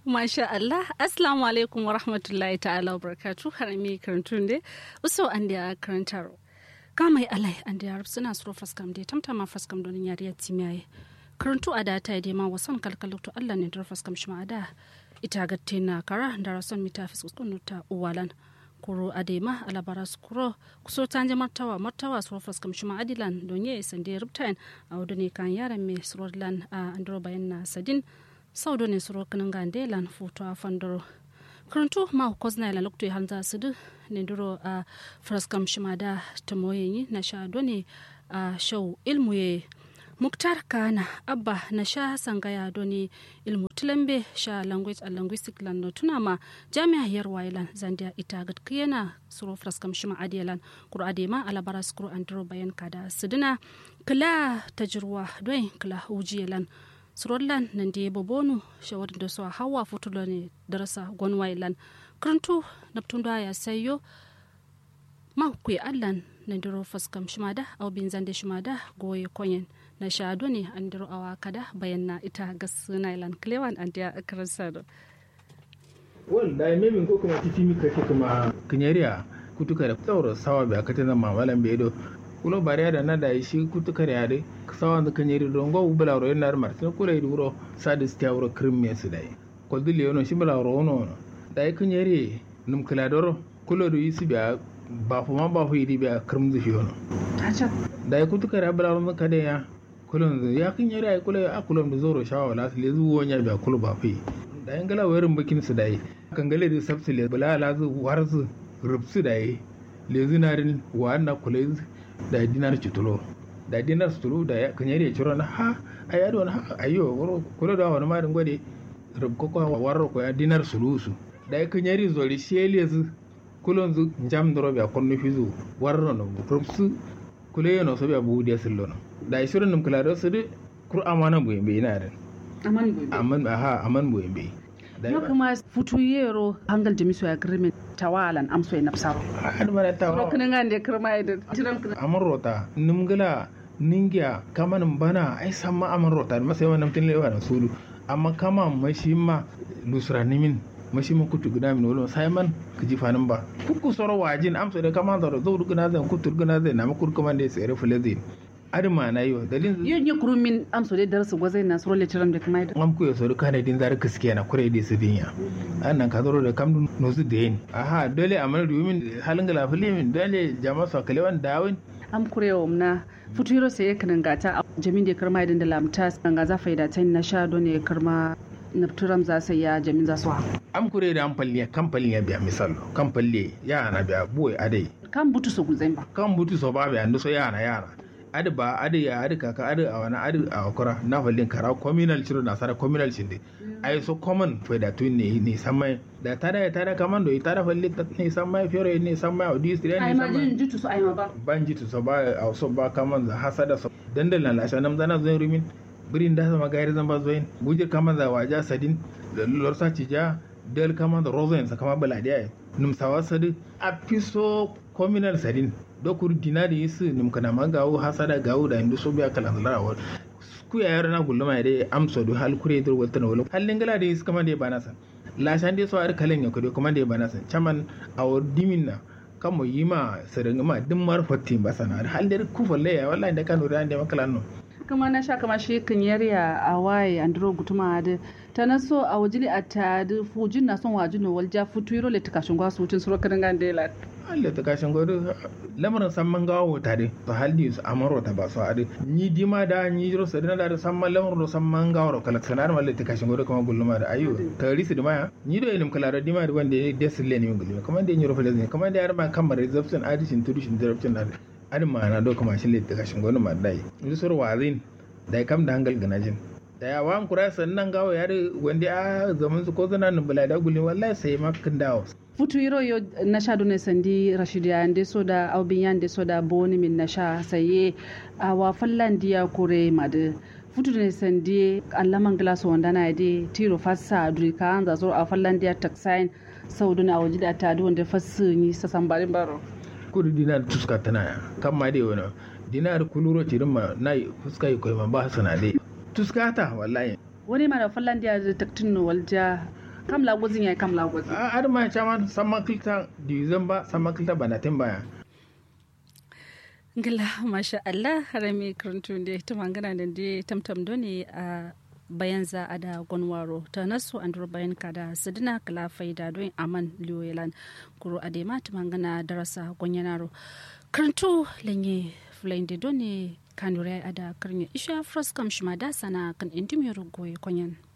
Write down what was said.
Masha Allah, Assalamu alaikum wa rahmatullahi ta'ala wa barakatu harami karantun de uso an da karantaro. Kamai alai an da yarab suna suro faskam de tamtama faskam donin yariya timiyaye. Karantu a da ta yi ma wasan kalkaluktu Allah ne dar faskam shi da ita gatte na kara da rason mita fiskunu ta uwalan. kuro adema alabara skuro kuso tanje martawa martawa suro faskam shi adilan donye sande rubtain a wadone kan yaran me surodlan a andro bayan na sadin saudo ne suro kanan gande lan foto a fandoro karantu ma kozna la lokto hanza sudu ne duro a fraskam shimada tamoyi na sha done a shau ilmu ye muktar kana abba na sha sangaya doni ilmu tulambe sha language and linguistic lan no tuna ma jami'a yar wailan zandia ita gad kiyana suro fraskam shima adiyalan kuro adema alabara skuro andro bayan kada suduna kala tajruwa doin kala ujiyalan surollan nan da yabo bonu shawar da su hawa futulo ne darasa gwanwailan karantu naptun da ya sayo ma ku allan na diro faskam shimada au bin zande shimada goye konyen na shado ne an diro awa kada bayan na ita gas nailan klewan an da akarsa do wal da memin ko kuma titi mi kake kuma kinyariya kutuka da tsawar sawa bai akata zan mamalan bai do kulo bariya da na da shi kutukar yare sawan da kanyeri don go bula ro yana martin kula yi duro sadis ta wuro krimme su dai ko dile yono shi bula ro no da yi kanyeri num kala doro kulo do yisi biya ba fu ma ba fu yi biya krim zu shi yono da yi kutukar ya bula ro ka da ya kulo ya kanyeri ai kulo a kulo da zoro shawa la su le zuwo nya biya kulo ba fu da yin gala wayarin bakin su dai kan gale da sabsile bula la zu warzu rubsu dai le zinarin wa na kula da dinar cutulo da dinar sutulu da kan yare ciro na ha a yado na ha ayo woro kula da wani marin gwade rubko ko warro ko ya dinar sulusu da kan yare zori shele zu kulon zu jam doro ba konno fizu warro no rubsu kule no so ba bude sillo no da shirin num kula da su de kur amana bu yembe ina da aman bu aman ha aman bu yembe no kuma futu yero hangal jamisu agreement tawalan amso e nafsaro har mara tawa ro kana ngande kirma ida tiran kana amon rota nimgala ningiya kaman bana ai samma amon rota ma sai wannan tin lewa na sulu amma kama mashi ma lusra nimin mashi ma kutu guda min wala sai man kiji fanin ba kuku soro wajin amso da kama da zo duguna zan kutu guna zan na makur kuma da sai rafule zai adima na yo dalin yin yi kuru min amso da darsu gwazai na soro lecturer da kuma am ku so ka ne din zar kiske na kure da su dinya annan ka zoro da kam no su den aha dole amal rumin halin gala filimin dole jama'a so kalewan dawin am kurewa na futuro sai kan gata jamin da karma idan da lamta ga za faida ta na sha don ne karma nafturam za su ya jamin za su ha am kure da amfalliya kamfalin ya biya misal kamfalle ya na biya boy adai kan butu su guzai ba kan butu so ba biya ndo so ya na yara adi ba adi ya adi kaka adi a wani adi a wakura na fallin kara communal ciro na sara communal cinde ai so common fe da tun ne ne samai da tada ya tada kaman do tada fallin ta ne samai fiore ne samai audi stire ai ne ma jin samai jitu su ai ma ba ban jitu so ba a so ba kaman za hasada so dandal na lasha nam zana zoin rumin birin da sama gairi zan ba zoin bujir kaman za waja sadin da lorsa cija del kaman da rozoin sa kama baladiya num sawa sadi a piso communal sadin dokur dinari yisu num kana magawo hasada gawo da indu so biya kalan larawar ku ya yaro na gulluma ya dai amsa do hal kure dur walta na wala hallin gala da yisu kama da bana san la shan dai so ar kalan ya kudo kuma da bana san chaman awar dimin na kamo yima sadanga ma din mar fotti ba sana hal da ku falle ya wallahi da kanu da da makalan no kuma na sha kama shi kan yarya a waye andro gutuma da ta na so a wajili a ta da fujin na son wajin no walja futuro le takashin gwasu wucin suro kan gande la Allah ta kashin godo lamarin san man gawo tare to haldi su amaro ta ba su ade ni dima da ni jiro sadina da san man lamarin san man gawo kala sanar malle ta kashin godo kuma gulluma da ayo ta risi da maya ni do ilim kala da dima da wanda ya desile ne gulluma kuma da ni ro fele kuma da yar ma kamar reception addition to dishin direction da adin ma na do kuma shi le ta kashin godo ma dai ni sur wazin da kam da hangal ganajin da ya wan kura sannan gawo ya wanda a zaman su ko zana nan bala da gulluma wallahi sai makin dawo futu yiro yo na sha done sandi rashid ya ande so da aubin ya ande so da boni min na sha saye a wa fallan diya kore madu futu ne sandi allaman glass wanda na de tiro fassa duri ka an zazo a fallan diya taksain saudu na waje da ta wanda fassu ni sa sambarin baro kudu dinar tuska tana ya kan ma dai wani dinar kuluro cirin ma na fuska yi koyi ma ba su na dai tuska ta wallahi wani mara fallan diya da taktin walja kam la gozin ya kam la gozin a adama chaman sama kilta divizan ba sama kilta banatin baya ngila masha Allah harami karantun da ta mangana da da tamtam doni a bayan za a da gwanwaro ta nasu an bayan ka da sidina kala faida don aman liyoyelan kuro a da mata mangana darasa gwanyanaro karantu lanye fulayin da doni kanure a da karni isha froskam shima da sana kan intimiyar goyi kwanyan